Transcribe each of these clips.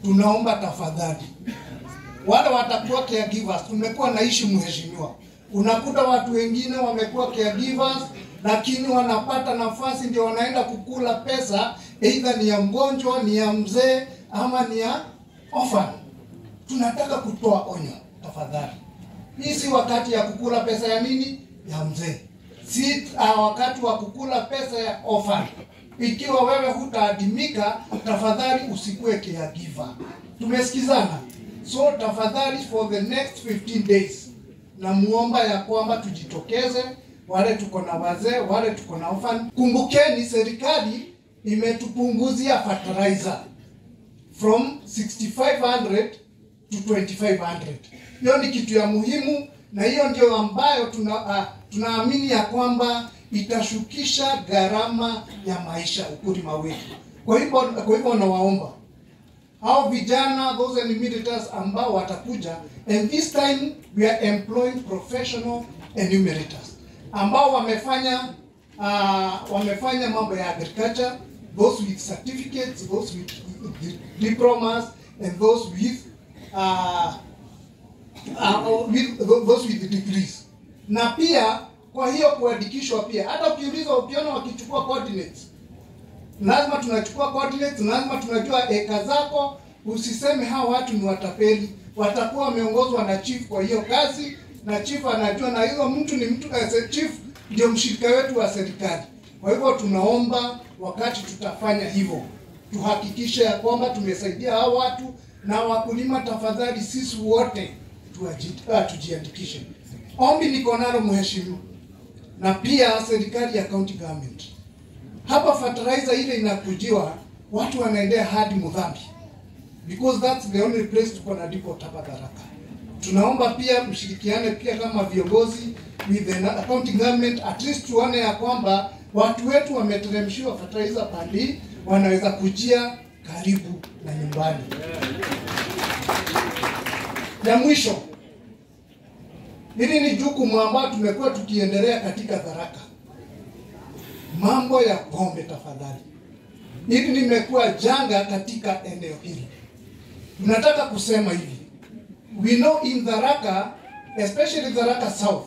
tunaomba tafadhali, wale watakuwa caregivers, tumekuwa naishi mheshimiwa, unakuta watu wengine wamekuwa caregivers, lakini wanapata nafasi ndio wanaenda kukula pesa, either ni ya mgonjwa, ni ya mzee ama ni ya orphan. Tunataka kutoa onyo tafadhali, hii si wakati ya kukula pesa ya nini, ya mzee, si uh, wakati wa kukula pesa ya orphan. Ikiwa wewe hutaadimika, tafadhali usikue caregiver. Tumesikizana? So tafadhali for the next 15 days namuomba ya kwamba tujitokeze, wale tuko na wazee, wale tuko na orphan. Kumbukeni serikali imetupunguzia fertilizer from 6500 to 2500. Hiyo ni kitu ya muhimu, na hiyo ndio ambayo tuna uh, tunaamini ya kwamba itashukisha gharama ya maisha ukulima wetu. Kwa hivyo kwa hivyo nawaomba hao vijana those enumerators ambao watakuja and this time we are employing professional enumerators ambao wamefanya uh, wamefanya mambo ya agriculture those with certificates those with diplomas and those with uh, uh, with those with degrees na pia kwa hiyo kuandikishwa pia hata ukiuliza ukiona wakichukua coordinates lazima tunachukua coordinates, lazima tunajua eka zako. Usiseme hawa watu ni watapeli, watakuwa wameongozwa na chief kwa hiyo kazi, na chief anajua, na hiyo mtu ni mtu as chief ndio mshirika wetu wa serikali. Kwa hivyo tunaomba wakati tutafanya hivyo tuhakikishe ya kwamba tumesaidia hao watu na wakulima. Tafadhali sisi wote tuaji- ah, tujiandikishe. Ombi niko nalo mheshimiwa, na pia serikali ya county government hapa fertilizer ile inakujiwa, watu wanaendea hadi Mudhambi because that's the only place tuko na depot hapa Tharaka. Tunaomba pia mshirikiane pia kama viongozi with the na- county government, at least tuone ya kwamba watu wetu wameteremshiwa fertilizer pali wanaweza kujia karibu na nyumbani. Ya mwisho, hili ni jukumu ambayo tumekuwa tukiendelea katika Tharaka mambo ya pombe tafadhali. Hili limekuwa janga katika eneo hili. Tunataka kusema hivi, we know in Tharaka, especially Tharaka South,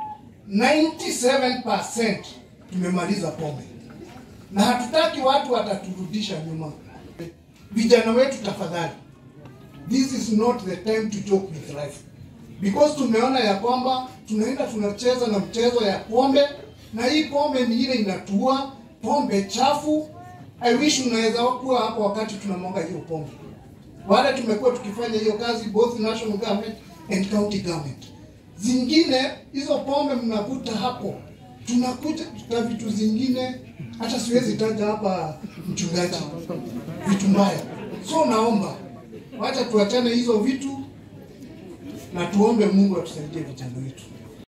97% tumemaliza pombe na hatutaki watu wataturudisha nyuma. Vijana wetu tafadhali, this is not the time to joke with life because tumeona ya kwamba tunaenda tunacheza na mchezo ya pombe na hii pombe ni ile inatua pombe chafu. I wish unaweza kuwa hapo wakati tunamwaga hiyo pombe. Wale tumekuwa tukifanya hiyo kazi both national government and county government. Zingine hizo pombe mnakuta hapo, tunakuta na vitu zingine, hata siwezi taja hapa mchungaji, vitu mbaya. So naomba wacha tuachane hizo vitu na tuombe Mungu atusaidie vijana wetu.